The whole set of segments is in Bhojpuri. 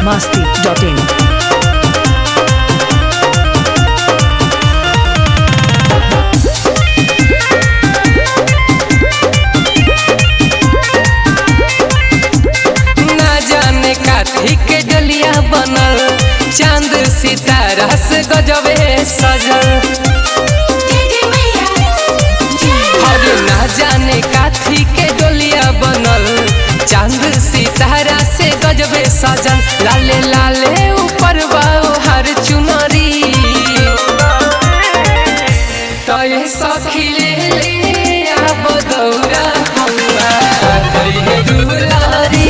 masti.in. ना जाने काथी के डलिया बनल चांद सितारा से गजबे सजल अरे ना जाने काथी के डलिया बनल चांद सितारा से गजबे सजल लाले लाले ऊपर बाओ हर चुनरी तो ये सखी ले ले अब दौरा हौवा करिए दुलारी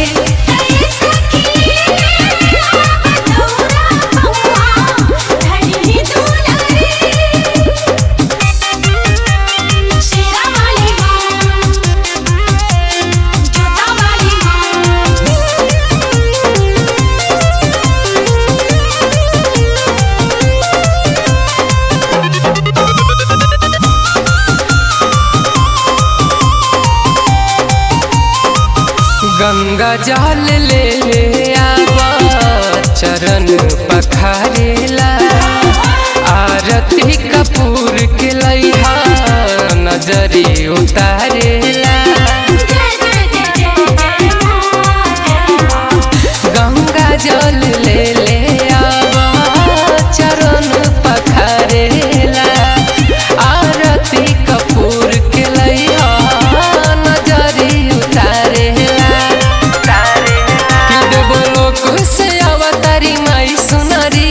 गंगा जल ले ले आवा चरण पखारेला आरती कपूर के लैहा नजरी उतारेला गंगा जल ले ले आवा चरण पखारेला आरती कपूर के लैहा नजरी उतारेला कि देवो लोक से अवतारी माई सुनरी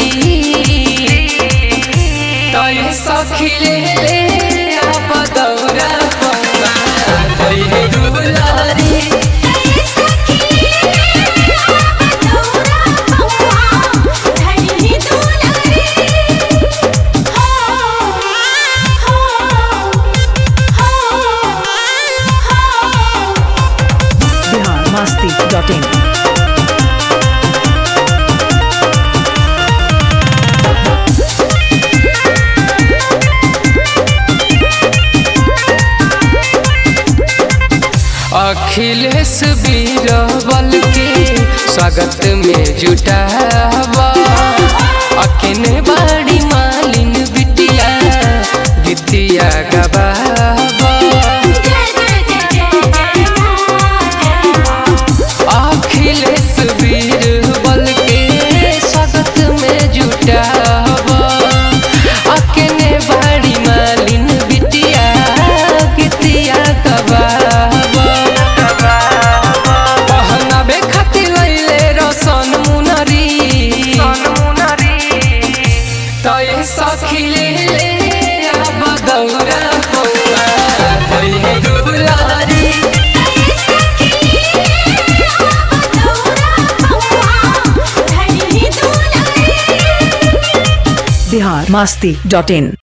तय सखी ले ले आप दौरा पौवा करिए दुलारी Bihar masti.in. अखिलेश बीरबल के स्वागत में जुटावा अकेने बाड़ी मालिन बिटिया बिटिया गबावा अखिलेश बीरबल के स्वागत में जुटावा अकेने बाड़ी मालिन बिटिया बिटिया गबावा पहनावे खातिर लैले रसन मुनरी तय सखी ले ले अब दौरा पौवा करिए दुलारी Bihar masti.in.